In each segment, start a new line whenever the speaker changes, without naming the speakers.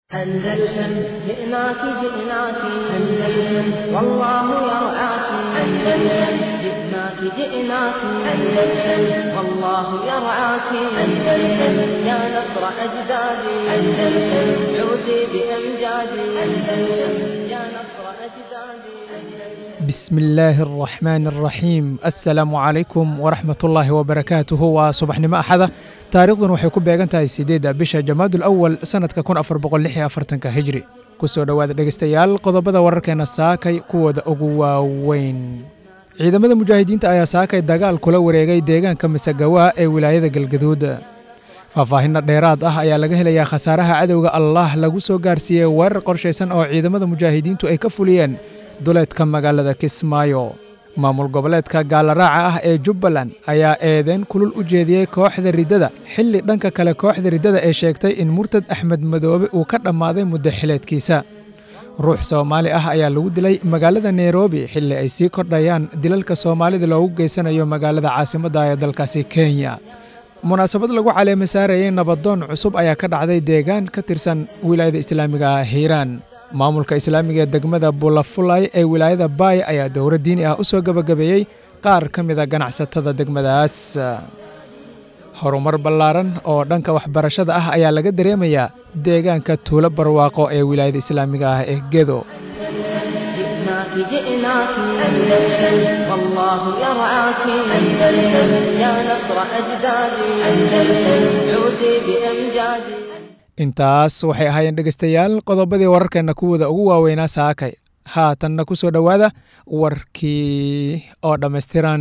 أندلسن جئناك جئناك أندلسن والله يرعاك أندلسن جئناك جئناك أندلسن والله يرعاك أندلسن يا نصر أجدادي أندلسن عودي بأمجادي أندلسن يا نصر أجدادي
بسم illaahi araxmaan araxiim assalaamu calaykum waraxmatullaahi wabarakaatuhu waa subaxnimo axada taariikhdun waxay ku beegan tahay sideedda bisha jamaadul awal sannadka kun afar boqol lix iyo afartanka hijri ku soo dhowaada dhegeystayaal qodobada wararkeena saakay kuwooda ugu waaweyn ciidamada mujaahidiinta ayaa saakay dagaal kula wareegay deegaanka masagawa ee wilaayada galgaduud faahfaahinna dheeraad ah ayaa laga helayaa khasaaraha cadowga allah lagu soo gaarsiiyey weerar qorshaysan oo ciidamada mujaahidiintu ay ka fuliyeen duleedka magaalada kismaayo maamul goboleedka gaalaraaca ah ee jubbaland ayaa eedeyn kulul u jeediyey kooxda riddada xilli dhanka kale kooxda riddada ee sheegtay in murtad axmed madoobe uu ka dhammaaday muddo xileedkiisa ruux soomaali ah ayaa lagu dilay magaalada nairobi xilli ay sii kordhayaan dilalka soomaalida loogu geysanayo magaalada caasimadda ee dalkaasi kenya munaasabad lagu caleema saarayey nabadoon cusub ayaa ka dhacday deegaan ka tirsan wilaayada islaamiga ah hiiraan maamulka islaamiga ee degmada bulafulay ee wilaayada baay ayaa dowro diini ah u soo gebagabeeyey qaar ka mida ganacsatada degmadaas horumar ballaaran oo dhanka waxbarashada ah ayaa laga dareemayaa deegaanka tuulo barwaaqo ee wilaayada islaamiga ah ee gedo
جئناك جئناك أندلسن والله يرعاك أندلسن يا نصر أجدادي أندلسن عودي بأمجادي
intaas waxay ahaayeen dhegeystayaal qodobadii wararkeenna kuwooda ugu waaweynaa saakay haatanna ku soo dhowaada warkii oo dhammaystiran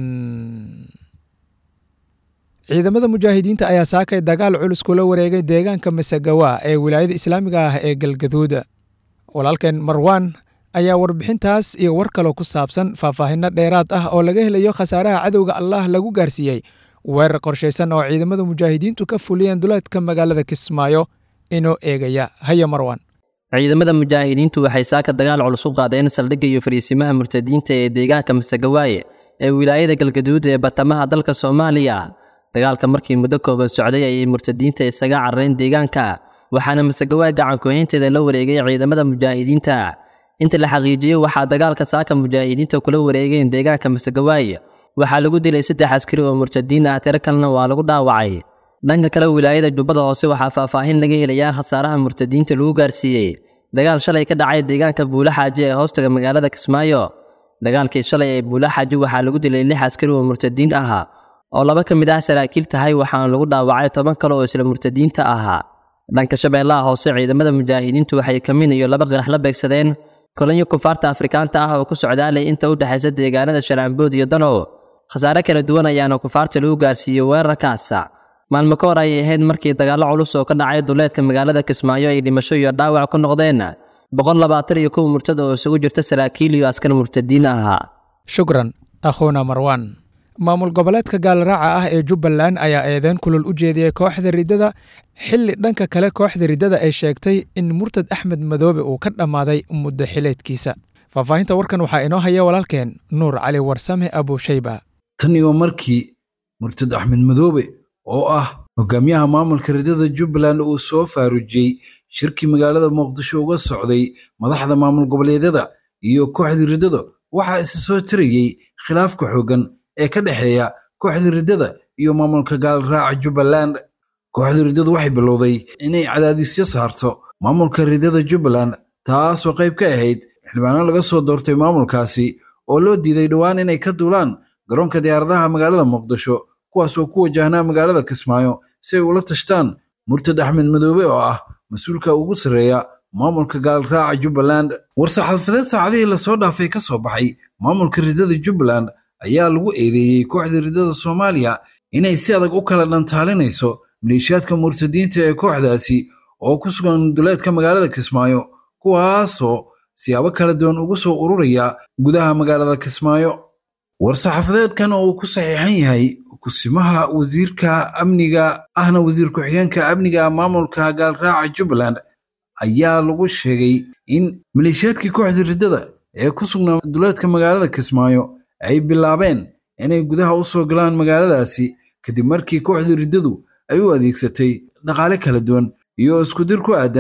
ciidamada mujaahidiinta ayaa saakay dagaal culus kula wareegay deegaanka masagawa ee wilaayada islaamiga ah ee galgaduud walaalkeen marwaan ayaa warbixintaas iyo war kaloo ku saabsan faahfaahinno dheeraad ah oo laga helayo khasaaraha cadowga allah lagu gaarsiiyey weerar qorshaysan oo ciidamada mujaahidiintu ka fuliyeen duleedka magaalada kismaayo inoo eegaya haya marwan
ciidamada mujaahidiintu waxay saaka dagaal culus u qaadeen saldhigga iyo fariisimaha murtadiinta ee deegaanka masagawaaye ee wilaayada galgaduud ee batamaha dalka soomaaliya dagaalka markii muddo kooban socday ayay murtadiinta isaga carareen deegaanka waxaana masagawaay gacankuhaynteeda la wareegay ciidamada mujaahidiinta inta la xaqiijiyey waxaa dagaalka saaka mujaahidiinta kula wareegeen deegaanka masagawaaye waxaa lagu dilay saddex askari oo murtadiin ah tiro kalena waa lagu dhaawacay dhanka kale wilaayada jubbada hoose waxaa faahfaahin laga helayaa khasaaraha murtadiinta lagu gaarsiiyey dagaal shalay ka dhacay deegaanka buulaxaaji ee hoostaga magaalada kismaayo dagaalkii shalay ee buulaxaaji waxaa lagu dilay lix askari oo murtadiin ah oo laba ka mid ah saraakiil tahay waxaana lagu dhaawacay toban kale oo isla murtadiinta ahaa dhanka shabeellaha hoose ciidamada mujaahidiintu waxay kamin iyo laba qirax la beegsadeen kolonyo kufaarta afrikaanta ah oo ku socdaalay inta u dhexaysa deegaanada sharaanbood iyo danow khasaare kala duwan ayaana kufaarta lagu gaarsiiyey weerarkaas maalmo ka hor ayay ahayd markii dagaallo culus oo ka dhacay duleedka magaalada kismaayo ay dhimasho iyo dhaawac ku noqdeen boqol labaatan iyo kow murtad oo isugu jirta saraakiil iyo askar murtadiin ahaa
shukran akhuuna marwan maamul goboleedka gaalraaca ah ee jubbaland ayaa eedeyn kulul u jeediyey kooxda riddada xilli dhanka kale kooxda riddada ay sheegtay in murtad axmed madoobe uu ka dhammaaday muddo xileedkiisa faahfaahinta warkan waxaa inoo haya walaalkeen nuur cali warsame abushayba
tan iyo markii murtad axmed madoobe oo ah hogaamiyaha maamulka riddada jubbaland uu soo faarujiyey shirkii magaalada muqdisho uga socday madaxda maamul goboleedyada iyo kooxdii riddada waxaa isa soo tirayey khilaafka xooggan ee ka dhexeeya kooxdii riddada iyo maamulka gaalraaca jubbaland kooxdii riddadu waxay bilowday inay cadaadisyo saarto maamulka riddada jubbaland taasoo qayb ka ahayd xildhibaano laga soo doortay maamulkaasi oo loo diiday dhowaan inay ka duulaan garoonka diyaaradaha magaalada muqdisho kuwaasoo ku wajahnaa magaalada kismaayo si ay ula tashtaan murtad axmed madoobe oo ah mas-uulka ugu sarreeya maamulka gaalraaca jubbaland war-saxaafadeed saacadihii lasoo dhaafay ka soo baxay maamulka riddada jubbaland ayaa lagu eedeeyey kooxda riddada soomaaliya inay si adag u kala dhantaalinayso maleeshiyaadka murtadiinta ee kooxdaasi oo ku sugan duleedka magaalada kismaayo kuwaasoo siyaabo kala duwan ugu soo ururaya gudaha magaalada kismaayo war-saxaafadeedkan oo uu ku saxiixan yahay kusimaha wasiirka amniga ahna wasiir ku-xigeenka amniga maamulka gaalraaca jubbaland ayaa lagu sheegay in maleeshiyaadkii kooxda riddada ee ku sugnaa duleedka magaalada kismaayo ay bilaabeen inay gudaha u soo galaan magaaladaasi kadib markii kooxda riddadu ay u adeegsatay dhaqaale kala duwan iyo iskudir ku aadan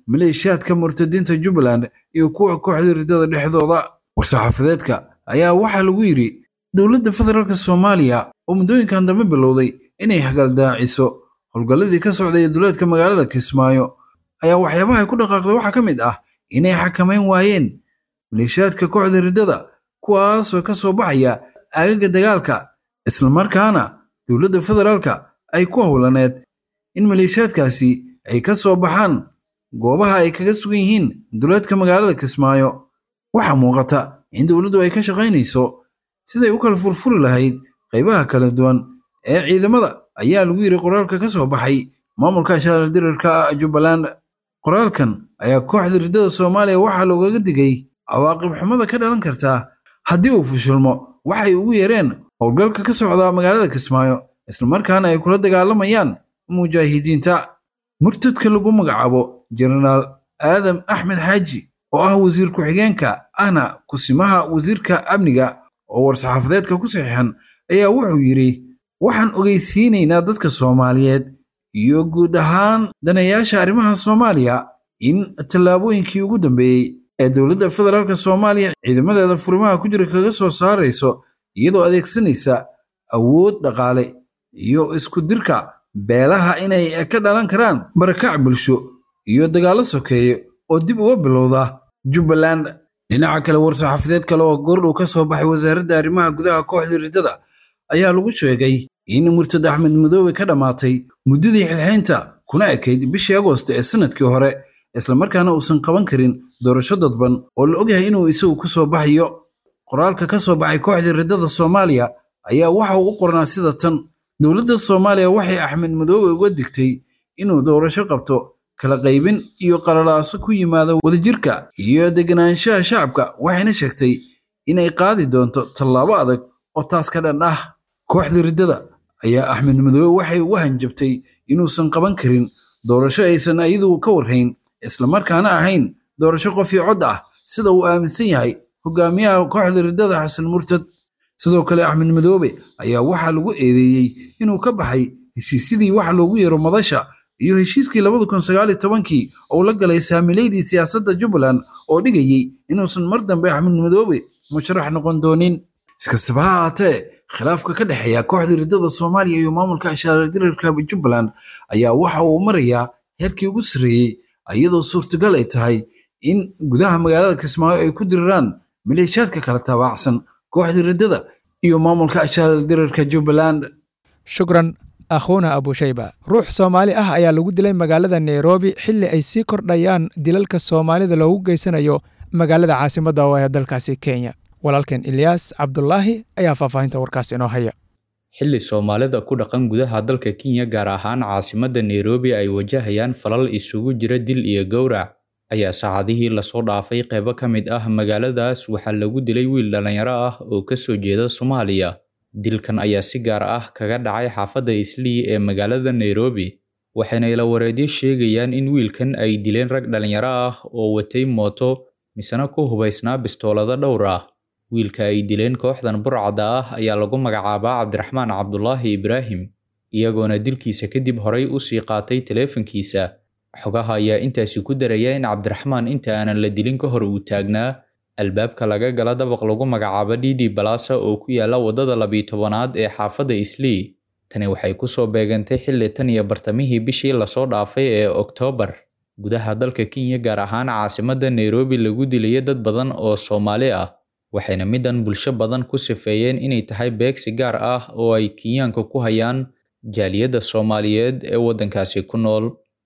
maleeshiyaadka murtadiinta jubbaland iyo kuwa kooxda riddada dhexdooda war-saxaafadeedka ayaa waxaa lagu yidhi dowladda federaalk soomaaliya oo muddooyinkan dambe bilowday inay hagaldaaciso howlgalladii ka socday ee duleedka magaalada kismaayo ayaa waxyaabaha ay ku dhaqaaqday waxaa ka mid ah inay xakamayn waayeen maleeshiyaadka kooxda riddada kuwaasoo ka soo baxaya aagaga dagaalka islamarkaana dowladda federaalka ay ku howlaneed in maleeshiyaadkaasi ay ka soo baxaan goobaha ay kaga sugan yihiin duleedka magaalada kismaayo waxaa muuqata in dowladdu ay ka shaqaynayso siday u kala furfuri lahayd qaybaha kala duwan ee ciidamada ayaa lagu yidhi qoraalka ka soo baxay maamulka shaaldirarka jubbaland qoraalkan ayaa kooxda riddada soomaaliya waxaa loogaga digay cawaaqib xumada ka dhalan kartaa haddii uu fushilmo waxay ugu yeereen howlgalka ka socda magaalada kismaayo islamarkaana ay kula dagaalamayaan mujaahidiinta murtadka lagu magacaabo jenaraal aadam axmed xaaji oo ah wasiir ku-xigeenka ahna kusimaha wasiirka amniga oo war-saxaafadeedka ku saxiixan ayaa wuxuu yidhi waxaan ogeysiinaynaa dadka soomaaliyeed iyo guud ahaan danayaasha arrimaha soomaaliya in tallaabooyinkii ugu dambeeyey ee dowladda federaalk soomaaliya ciidamadeeda furimaha ku jira kaga soo saarayso iyadoo adeegsanaysa awood dhaqaale iyo isku dirka beelaha inay ka dhalan karaan barakac bulsho iyo dagaallo sokeeye oo dib uga bilowda jubbaland dhinaca kale war-saxaafadeed kale oo goordhow ka soo baxay wasaaradda arrimaha gudaha kooxda riddada ayaa lagu sheegay in murtad axmed madoobe ka dhammaatay muddadii xilxaynta kuna ekayd bishii agoost ee sanadkii hore islamarkaana uusan qaban karin doorasho dadban oo la ogyahay inuu isagu ku soo baxayo qoraalka ka soo baxay kooxda riddada soomaaliya ayaa waxa uu u qornaa sida tan dowladda soomaaliya waxay axmed madoobe uga digtay inuu doorasho qabto kala qaybin iyo qalalaaso ku yimaada wadajirka iyo deganaanshaha shacabka waxayna sheegtay inay qaadi doonto tallaabo adag oo taas ka dhan ah kooxda riddada ayaa axmed madoobe waxay uga hanjabtay inuusan qaban karin doorasho aysan iyadu ka warhayn islamarkaana ahayn doorasho qof iyo cod ah sida uu aaminsan yahay hogaamiyaha kooxda riddada xasan murtad sidoo kale axmed madoobe ayaa waxaa lagu eedeeyey inuu ka baxay heshiisyadii waxa loogu yeero madasha iyo heshiiskii labada kun sagaal iyo tobankii oo la galay saamileydii siyaasadda jubbaland oo dhigayey inuusan mar dambe axmed madoobe musharax noqon doonin iskastaba ha ahaatee khilaafka ka dhexeeya kooxda riddada soomaaliya iyo maamulka ashaaldirarka jubbaland ayaa waxa uu marayaa heerkii ugu sarreeyey iyadoo suurtagal ay tahay in gudaha magaalada kismaayo ay ku diriraan maleeshiyaadka kala tabaacsan kooxda riddada iyo maamulka ashaaldirarka jubbaland
shukran akhuuna abushayba ruux soomaali ah ayaa lagu dilay magaalada nairobi xilli ay sii kordhayaan dilalka soomaalida loogu geysanayo magaalada caasimadda oo ee dalkaasi kenya walaalkeen ilyaas cabdulaahi ayaa faahfaahinta warkaas inoo haya
xilli soomaalida ku dhaqan gudaha dalka kenya gaar ahaan caasimadda nairobi ay wajahayaan falal isugu jira dil iyo gowrac ayaa saacadihii lasoo dhaafay qeybo ka mid ah magaaladaas waxaa lagu dilay wiil dhallinyaro ah oo kasoo jeeda soomaaliya dilkan ayaa si gaar ah kaga dhacay xaafadda islii ee magaalada nairobi waxayna ila wareedyo sheegayaan in wiilkan ay dileen rag dhallinyaro ah oo watay mooto misena ku hubaysnaa bistoolado dhowr ah wiilka ay dileen kooxdan burcadda ah ayaa lagu magacaabaa cabdiraxmaan cabdulaahi ibraahim iyagoona dilkiisa kadib horay usii qaatay taleefankiisa xogaha ayaa intaasi ku daraya in cabdiraxmaan inta aanan la dilin ka hor uu taagnaa albaabka laga gala dabaq lagu magacaabo didi balasa oo ku yaala waddada labiyi tobanaad ee xaafadda islii tani waxay kusoo beegantay xilli tan iyo bartamihii bishii lasoo dhaafay ee oktoobar gudaha dalka kenya gaar ahaan caasimadda nairobi lagu dilayo dad badan oo soomaali ah waxayna midan bulsho badan ku sifeeyeen inay tahay beegsi gaar ah oo ay kenyaanka ku hayaan jaaliyadda soomaaliyeed ee waddankaasi ku nool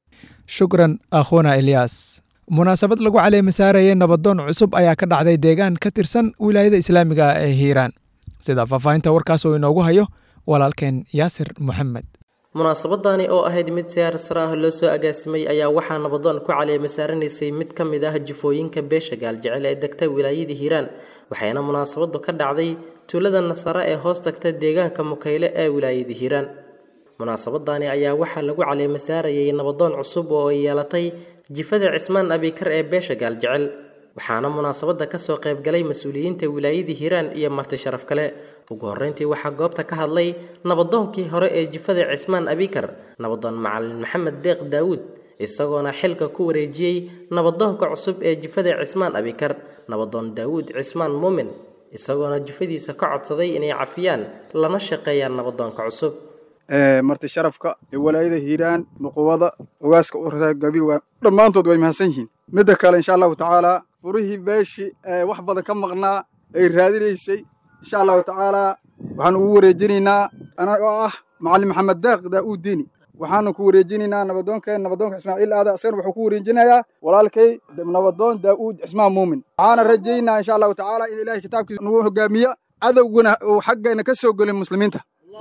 shukran akhuuna ilyaas munaasabad lagu caleema saarayay nabadoon cusub ayaa ka dhacday deegaan ka tirsan wilaayada islaamiga ah ee hiiraan sida faahfaahinta warkaas oo inoogu hayo walaalkeen yaasir moxamed
munaasabadani oo ahayd mid siyaar sare ah loo soo agaasimay ayaa waxaa nabadoon ku caleema saaranaysay mid ka mid ah jifooyinka beesha gaaljecel ee degta wilaayada hiiraan waxayna munaasabadu ka dhacday tuulada nasare ee hoos tagta deegaanka mukayle ee wilaayada hiiraan munaasabadani ayaa waxaa lagu caleema saarayay nabadoon cusub oo ay yeelatay jifada cismaan abikar ee beesha gaaljecel waxaana munaasabada kasoo qaybgalay mas-uuliyiinta wilaayadii hiiraan iyo marti sharaf kale ugu horreyntii waxaa goobta ka hadlay nabadoonkii hore ee jifada cismaan abikar nabadoon macalin maxamed deeq daawuud isagoona xilka ku wareejiyey nabadoonka cusub ee jifada cismaan abikar nabadoon daawuud cismaan muumin isagoona jifadiisa ka codsaday inay cafiyaan lana shaqeeyaan nabadoonka cusub
marti sharafka ee walaayada hiiraan nuqubada ogaaska uragabiga dhammaantood way mahadsan yihiin midda kale insha allahu tacaalaa furihii beeshi wax badan ka maqnaa ay raadinaysay insha allahu tacaalaa waxaan ugu wareejinaynaa anagoo ah macalin maxamed daaq daa'uud diini waxaanu ku wareejinaynaa nabadoonkeen nabadoonka ismaaciil aada isagana wuxuu ku wareejinayaa walaalkay nabadoon daa'uud cismaan muumin waxaana rajaynaa insha allahu tacaala in ilaahay kitaabkiisa nagu hogaamiya cadowguna uu xaggayna ka soo gelin muslimiinta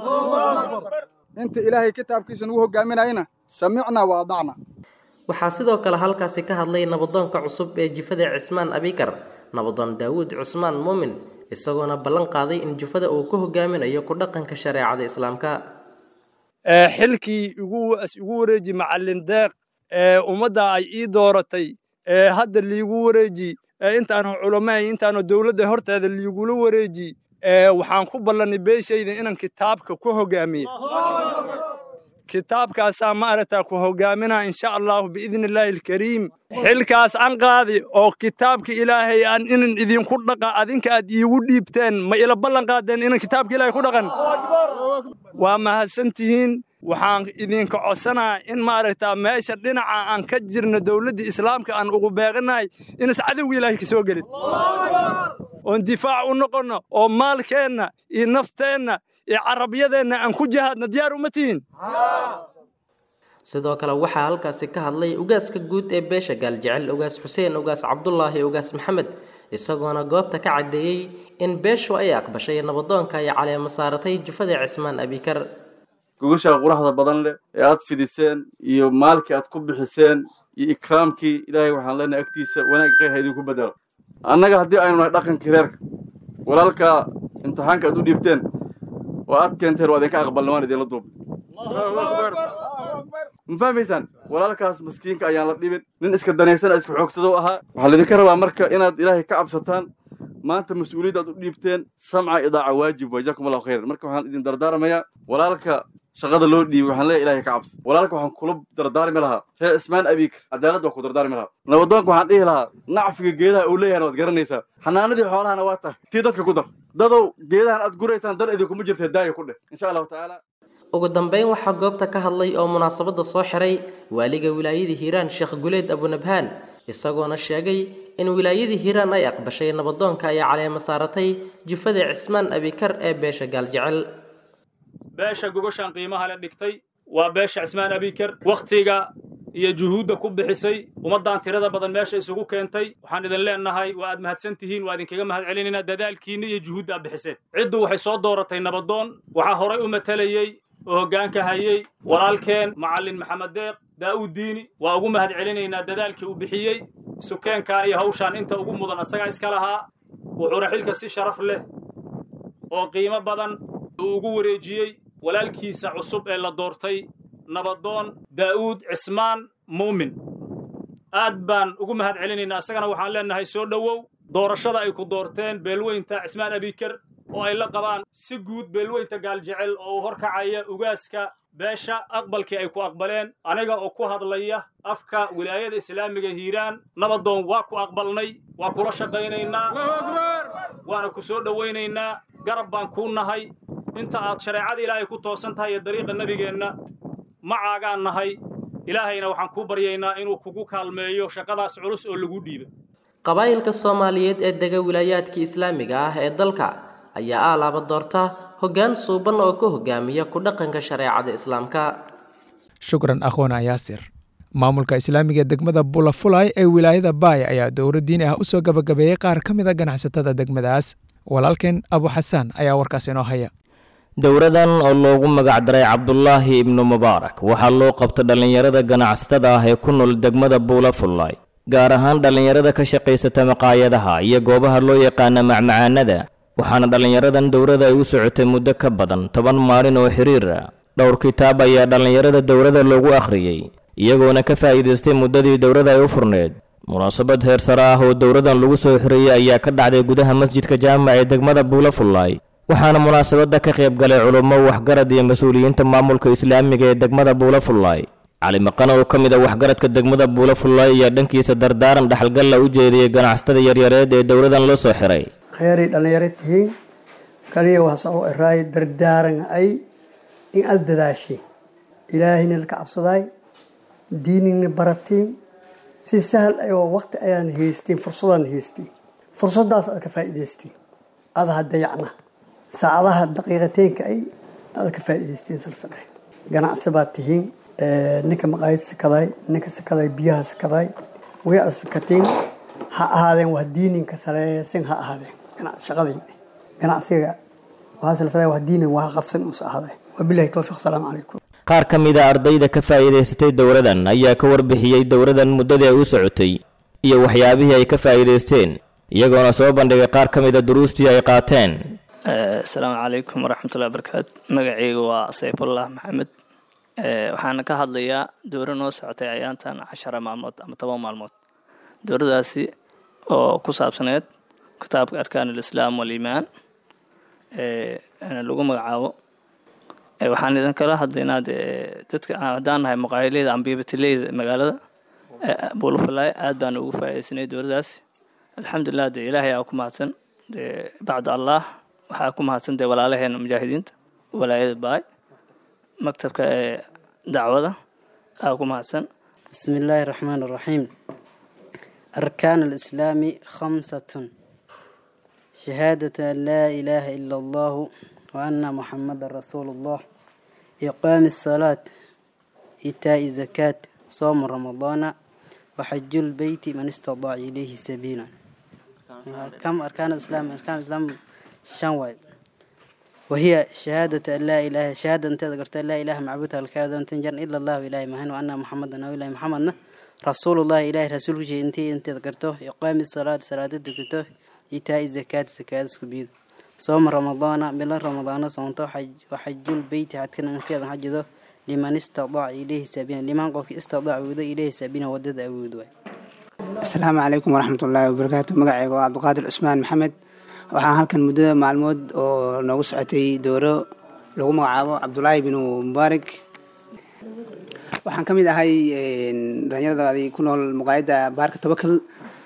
inta ilaahay kitaabkiisa nagu hogaaminayna samicna wa adacna
waxaa sidoo kale halkaasi ka hadlay nabadoonka cusub ee jifada cismaan abikar nabadoon daawuud cusmaan muumin isagoona ballan qaaday in jufada uu ku hogaaminayo ku dhaqanka shareecada islaamka
xilkii igu wareeji macalin deeq ee ummadda ay ii dooratay ee hadda liigu wareeji intaanu culamaay intaanu dowladda horteeda liigula wareeji waxaan ku ballanay beeshayda inaan kitaabka ku hogaamiye kitaabkaasaa maaragtaa ku hogaaminaa insha allahu biidni illaahi alkariim xilkaas aan qaadi oo kitaabka ilaahay aan inan idinku dhaqa adinka aad iigu dhiibteen ma ila ballan qaadeen inan kitaabka ilaahay ku dhaqan waa mahadsantihiin waxaan idinka codsanaa in maaragtaa meesha dhinaca aan ka jirno dowladda islaamka aan ugu beeqanahay inas cadowga ilaahay ka soo gelin oon difaac u noqonno oo maalkeenna iyo nafteenna iyo carabyadeenna aan ku jihaadna diyaar uma tihiin
sidoo kale waxaa halkaasi ka hadlay ugaaska guud ee beesha gaaljecel ugaas xuseen ugaas cabdulaahi ugaas maxamed isagoona goobta ka caddeeyey in beeshu ay aqbashay nabadoonka ay caleema saaratay jufada cismaan abikar
gogashaa quraxda badan leh ee aad fidiseen iyo maalkii aad ku bixiseen iyo ikraamkii ilaahay waxaan leenahay agtiisa wanaag khayr ha idinku bedelo annaga haddii aynu nahay dhaqankii reerka walaalka imtixaanka aad u dhiibteen oo aad keenteen waa idinka aqbalna waan idinla duubay ma fahmaysaan walaalkaas maskiinka ayaan la dhibin nin iska danaysan isku xoogsado ahaa waxaa laydinka rabaa marka inaad ilaahay ka cabsataan maanta mas-uuliyadda aad u dhiibteen samca idaaca waajib waa jazakum allahu khayran marka waxaan idin dardaarmayaa walaalka shaqada loo dhiibay waxaan leeyahay ilaahay ka cabsa walaalka waxaan kula dardaarmi lahaa reer ismaan abiik cadaalad waa ku dardaarmi lahaa nabadoonka waxaan dhihi lahaa nacfiga geedaha uu leeyahana waad garanaysaa xanaanadii xoolahana waa tahay tii dadka ku dar dadow geedahan aad guraysaan dar idinkuma jirtee daaya ku dheh insha allahu tacaala
ugu dambeyn waxaa goobta ka hadlay oo munaasabadda soo xiray waaliga wilaayada hiiraan sheekh guleed abunabhaan isagoona sheegay in wilaayadii hiiraan ay aqbashay nabadoonka ay caleema saaratay jufada cismaan abikar ee beesha gaaljecel
beesha gogoshaan qiimaha le dhigtay waa beesha cismaan abikar wakhtiga iyo juhuudda ku bixisay ummaddan tirada badan meesha isugu keentay waxaan idin leenahay waa aad mahadsan tihiin waa idinkaga mahad celinaynaa dadaalkiinna iyo juhuudda aad bixiseen ciddu waxay soo dooratay nabadoon waxaa horay u matalayey oo hoggaanka hayey walaalkeen macallin maxamed deeq daa'uud diini waa ugu mahad celinaynaa dadaalkii uu bixiyey sukeenkan iyo hawshaan inta ugu mudan asagaa iska lahaa wuxuuna xilka si sharaf leh oo qiimo badan uu ugu wareejiyey walaalkiisa cusub ee la doortay nabadoon daa'uud cismaan muumin aad baan ugu mahad celinaynaa isagana waxaan leenahay soo dhowow doorashada ay ku doorteen beelweynta cismaan abikar oo ay la qabaan si guud beelweynta gaaljecel oo uu horkacaya ugaaska beesha aqbalkii ay ku aqbaleen aniga oo ku hadlaya afka wilaayada islaamiga hiiraan nabadoon waa ku aqbalnay waa kula shaqaynaynaa waana ku soo dhowaynaynaa garab baan kuu nahay inta aad shareecada ilaahay ku toosan tahay iyo dariiqa nebigeenna macaagaan nahay ilaahayna waxaan kuu baryaynaa inuu kugu kaalmeeyo shaqadaas culus oo lagu dhiiba
qabaa'ilka soomaaliyeed ee dega wilaayaadka islaamiga ah ee dalka ayaa aalaaba doorta hoggaan suuban oo ka hogaamiya ku dhaqanka shareecada islaamka
shukran akhwana yaasir maamulka islaamiga degmada bulafulay ee wilaayada baay ayaa dowro diini ah usoo gabagabeeyey qaar ka mid a ganacsatada degmadaas walaalkeen abu xasaan ayaa warkaas inoo haya
dowradan oo loogu magacdaray cabdulaahi ibnu mubaarak waxaa loo qabta dhallinyarada ganacsatada ah ee ku nool degmada buulafullay gaar ahaan dhallinyarada ka shaqaysata maqaayadaha iyo goobaha loo yaqaana macmacaanada waxaana dhallinyaradan dowrada ay u socotay muddo ka badan toban maalin oo xiriir ah dhowr kitaab ayaa dhallinyarada dowrada loogu akhriyey iyagoona ka faa'iidaystay muddadii dowrada ay u furneed munaasabad heer sare ah oo dowradan lagu soo xiriyey ayaa ka dhacday gudaha masjidka jaamac ee degmada buulafullay waxaana munaasabadda ka qayb galay culummo waxgarad iyo mas-uuliyiinta maamulka islaamiga ee degmada buulafullay cali maqan oo ka mid a waxgaradka degmada buulo fullaay ayaa dhankiisa dardaaran dhaxalgalla u jeediyey ganacsatada yaryareed ee dowladan loo soo xiray
kheyray dhallinyaro tihiin kaliya waxaa soo eraay dardaaran ay in aad dadaashay ilaahayna laka cabsadaay diinigna baratiin si sahal ayoo waqti ayaan haystiin fursadaan haystiin fursadaas aad ka faa'iidaystiin adaha dayacna saacadaha daqiiqateenka ay aad ka faa'iidaystiin salfadhe ganacsi baad tihiin ninka maqaayad sakaday ninka sakaday biyaha sakaday way aad sakatiin ha ahaadeen wax diininka sareesin ha ahaadeen ganacsi shaqadii ganacsiga waxaa salfaday wax diinin waa qabsan us ahaadeen wabilahi towfiiq asalaamu calaykum
qaar ka mid a ardayda ka faa'iidaysatay dowladan ayaa ka warbixiyey dowladan muddadii ay u socotay iyo waxyaabihii ay ka faa'iidaysteen iyagoona soo bandhigay qaar ka mid a duruustii ay qaateen
asalaamu calaykum waraxmatullahi wabarakaatu magacayga waa sayfullah maxamed waxaana ka hadlayaa dowra noo socotay ayaantan cashara maalmood ama toban maalmood dowradaasi oo ku saabsaneed kitaabka arkaan alislaam waliimaan lagu magacaabo waxaan idin kala hadlaynaa dee dadka haddaan nahay maqaayileyda ama biibatileyda magaalada buulafalaay aad baan ugu faa'iidaysanay dowladaas alxamdulilah dee ilaahay aa ku mahadsan dee bacda allah waxaa ku mahadsan dee walaalaheena mujaahidiinta walaayada baay maktabka ee dacwada aa ku mahadsan
بسم الله الرحمن الرحيم أركان الإسلام خمسة شهادة أن لا إله إلا الله وأن محمد رسول الله إقام الصلاة إيتاء الزكاة صوم رمضان وحج البيت من استطاع إليه سبيلا كم أركان الإسلام أركان الإسلام شنواي وهي شهادة أن لا إله شهادة أن تذكرت لا إله معبود الكاذب أن تنجر إلا الله إله مهن وأن محمدا أو إله محمد رسول الله إله رسول شيء أنت أنت ذكرته إقام الصلاة صلاة ذكرته إيتاء الزكاة زكاة سكبيد صوم رمضان بلا رمضان صومته حج وحج البيت حتى كان كذا حجده لمن استطاع إليه سبيلا لمن قف استطاع وذا إليه سبيلا ودد أود
asalaamu calaykum waraxmat ullaahi wabarakaatu magacayga waa cabdiqaadir cusmaan maxamed waxaan halkan muddada maalmood oo noogu socotay dooro lagu magacaabo cabdulaahi binu mubaarak waxaan ka mid ahay dhalinyaradaadii ku nool muqaayadda baarka tabakal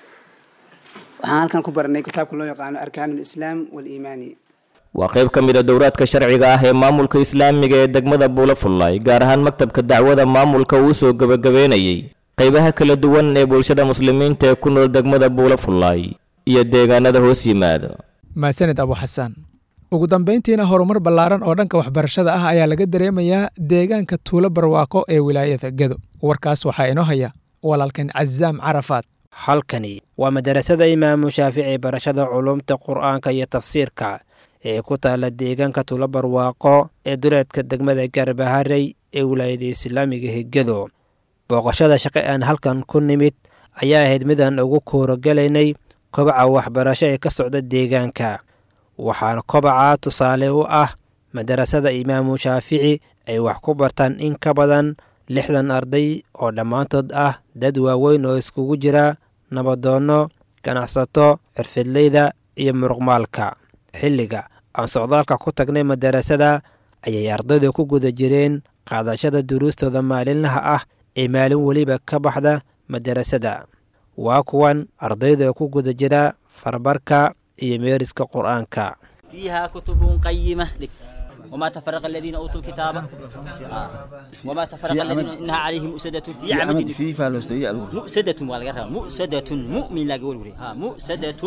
waxaan halkan ku baranay kitaabka loo yaqaano arkaan alislaam waliimaani
waa qayb ka mid a dowraadka sharciga ah ee maamulka islaamiga ee degmada buulo fullaay gaar ahaan maktabka dacwada maamulka uu soo gebagabeynayey qaybaha kala duwan ee bulshada muslimiinta ee ku nool degmada buulo fullaay iyo deegaanada hoos yimaada
mahadsaned abu xasaan ugu dambayntiina horumar ballaaran oo dhanka waxbarashada ah ayaa laga dareemayaa deegaanka tuulo barwaaqo ee wilaayada gedo warkaas waxaa inoo haya walaalkan cazaam carafaad
halkani waa madarasada imaamu shaafici barashada culumta qur'aanka iyo tafsiirka ee ku taala deegaanka tuulo barwaaqo ee duleedka degmada gaarbaharey ee wilaayada islaamiga hegado booqashada shaqe aan halkan ku nimid ayaa ahayd midaan ugu koorogalaynay kobaca waxbarasho ee ka socda deegaanka waxaana kobacaa tusaale u ah madarasada imaamu shaafici ay wax ku bartaan in ka badan lixdan arday oo dhammaantood ah dad waaweyn oo iskugu jira nabadoonno ganacsato xirfidleyda iyo muruqmaalka xilliga aan socdaalka ku tagnay madarasada ayay ardaydu ku guda jireen qaadashada duruustooda maalinlaha ah ee maalin weliba ka baxda madarasada waa kuwan ardayda ku guda jira farbarka iyo meeriska qur'aanka
فيها كتب قيمة لك وما تفرق الذين أوتوا الكتاب آه. وما تفرق
في
الذين
عمد-
إنها عليهم مؤسدة في,
في عمد
عمد
في فالوستوية
مؤسدة والغرها مؤسدة مؤمن لا قول وري. ها مؤسدة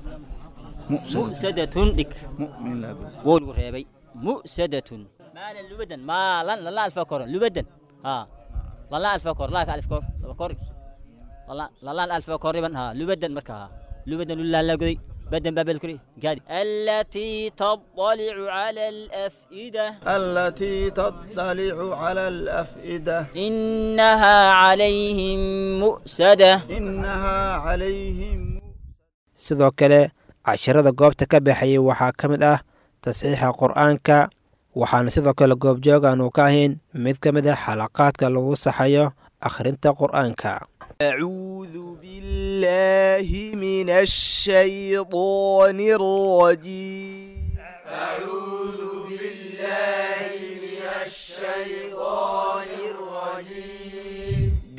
مؤسدة لك
مؤمن لا قول
قول وري مؤسدة مالا لبدا مالا لا لا الفكر لبدا ها لا لا الفكر لا الف كور الفكر لا لا لا الف كور ها لبدا مركها لبدا لا لا قضي بدا باب الكري قال التي تطلع على الأفئدة
التي تطلع على الأفئدة
إنها عليهم مؤسدة
إنها عليهم
sidoo kale casharada goobta ka baxayay waxaa ka mid ah tasxiixa qur'aanka waxaana sidoo kale goobjoog aanu ka ahayn mid ka mid ah xalaqaadka lagu saxayo akhrinta qur'aanka
أعوذ بالله من الشيطان الرجيم أعوذ بالله من الشيطان الرجيم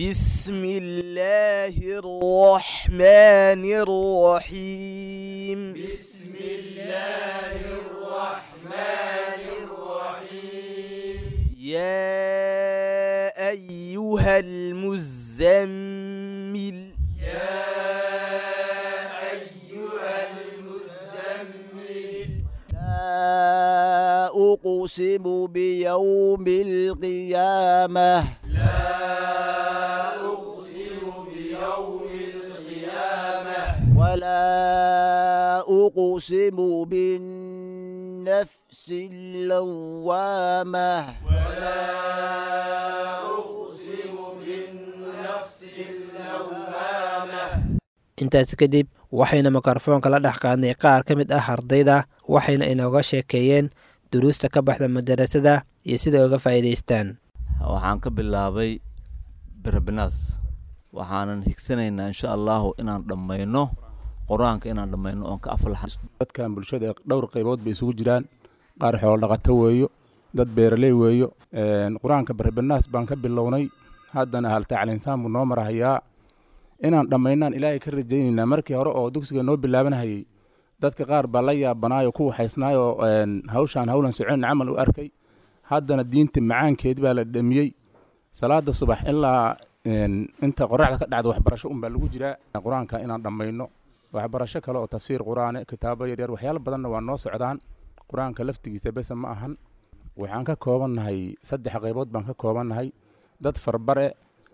بسم الله الرحمن الرحيم
بسم الله الرحمن الرحيم
يا أيها المزمل
يا أيها المزمل
لا أقسم بيوم القيامة
لا أقسم بيوم القيامة
ولا أقسم بالنفس اللوامة
ولا أقسم بالنفس اللوامة
intaasi kadib waxayna mikrofoonka la dhex qaadnay qaar ka mid ah ardayda waxayna inooga sheekeeyeen duruusta ka baxda madarasada iyo sida uga faa'iidaystaan
waxaan ka bilaabay berebinaas waxaanan higsanaynaa insha allahu inaan dhammayno qur-aanka inaan dhammayno oon ka aflaxan
dadkan bulshada dhowr qaybood bay isugu jiraan qaar xoolo dhaqato weeyo dad beeraley weeyo qur-aanka berebinaas baan ka bilownay haddana hal tacliinsaan buu noo marahayaa inaan dhammaynaan ilaahay ka rajaynaynaa markii hore oo dugsiga noo bilaabanhayay dadka qaar baa la yaabanaayo ku waxaysnaayoo hawshaan howlan socon camal u arkay haddana diinta macaankeed baa la dhamiyey salaada subax ilaa inta qoraxda ka dhacda waxbarasho unbaa lagu jiraa qur-aanka inaan dhammayno waxbarasho kale oo tafsiir qur-aane kitaabo yaryar waxyaalo badanna waa noo socdaan qur-aanka laftigiisa bese ma ahan waxaan ka koobannahay saddex qaybood baan ka koobannahay dad farbare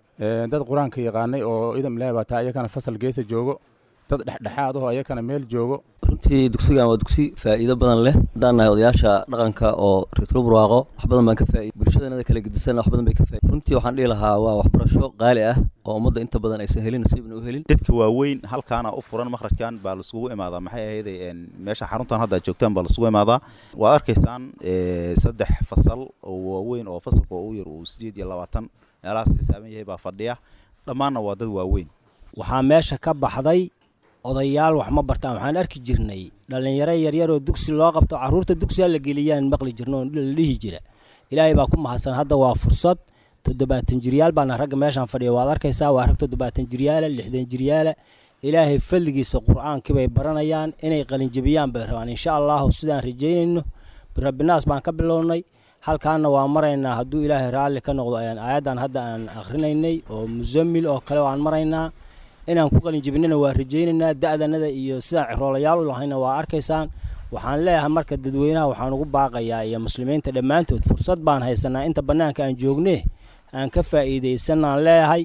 dad qur-aanka yaqaanay oo idam ilaahi baa taa iyakana fasal geesa joogo dad dhexdhexaad ahoo iyakana meel joogo
runtii dugsigan waa dugsi faa'iido badan leh haddaan nahay odayaasha dhaqanka oo reetro burwaaqo wax badan baan ka faa'iid bulshadana kala gedisan wax badan bay ka faa'iid runtii waxaan dhihi lahaa waa waxbarasho qaali ah oo ummadda inta badan aysan helin nasiibna u helin
dadka waaweyn halkaana u furan makhrajkan baa laisugu imaadaa maxay ahayday meesha xaruntan hadda joogtaan baa laisugu imaadaa waad arkaysaan saddex fasal oo waaweyn oo fasalka ugu yar uu sideed iyo labaatan meelahaas xisaaban yahay baa fadhiya dhammaanna waa dad waaweyn
waxaa meesha ka baxday odayaal wax ma bartaan waxaan arki jirnay dhallinyaro yaryar oo dugsi loo qabto carruurta dugsiga la geliyaan maqli jirno oo la dhihi jira ilaahay baa ku mahadsan hadda waa fursad toddobaatan jiryaal baana ragga meeshaan fadhiya waad arkaysaa waa rag toddobaatan jiryaala lixdan jiryaala ilaahay fadligiisa qur-aankii bay baranayaan inay qalinjabiyaan bay rabaan insha allahu sidaan rajaynayno rabbinaas baan ka bilownay halkaana waa maraynaa hadduu ilaahay raalli ka noqdo ayaan aayaddan hadda aan akhrinaynay oo musamil oo kale waan maraynaa inaan ku qalinjabinana waa rajaynaynaa da'danada iyo sidaan ciroolayaal u lahayna waa arkaysaan waxaan leeyahay marka dadweynaha waxaan ugu baaqayaa iyo muslimiinta dhammaantood fursad baan haysanaa inta bannaanka aan joogne aan ka faa'iidaysanaan leeyahay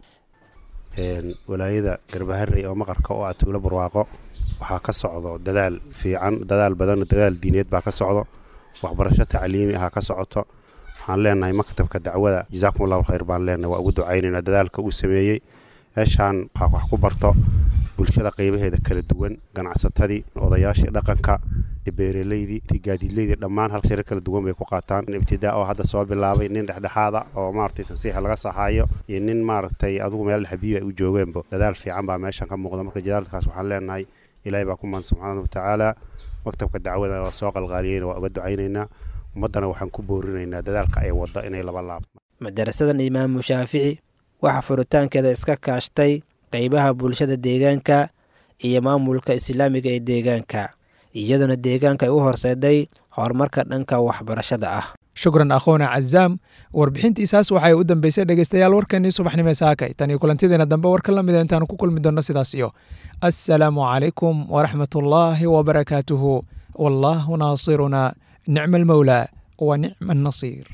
walaayada garbaharey oo maqarka oo ah tuulo barwaaqo waxaa ka socdo dadaal fiican dadaal badan dadaal diineed baa ka socdo waxbarasho tacliimi ahaa ka socoto waxaan leenahay maktabka dacwada jazaakum allahu khayr baan leenahay waa ugu ducaynaynaa dadaalka uu sameeyey meeshaan waxaa wax ku barto bulshada qaybaheeda kala duwan ganacsatadii odayaashii dhaqanka beeraleydii gaadiidleydii dhammaan hal shiro kala duwan bay ku qaataan ibtidaa oo hadda soo bilaabay nin dhexdhexaada oo maaragtay tansiixa laga saxaayo iyo nin maaragtay adugu meel xabiibi ay u joogeenba dadaal fiican baa meeshan ka muuqda marka jadaalkaas waxaan leenahay ilaahay baa ku mahad subxaana watacaala maktabka dacwada waa soo qalqaaliyeyna waa uga ducaynaynaa ummaddana waxaan ku boorinaynaa dadaalka ay wadda inay laba laabto
madarasadan imaamu shaafici waxaa furitaankeeda iska kaashtay qeybaha bulshada deegaanka iyo maamulka islaamiga ee deegaanka iyadoona deegaanka ay u horseeday horumarka dhanka waxbarashada ah
shukran akhoona cazaam warbixintiisaas waxay u dambeysay dhegeystayaal warkeenii subaxnimo saakay tan iyo kulantideena dambe warka la mida intaanu ku kulmi doonno sidaas iyo assalaamu calaykum waraxmatullaahi wabarakaatuhu wallaahu naasiruna nicma almawlaa wa nicma annasiir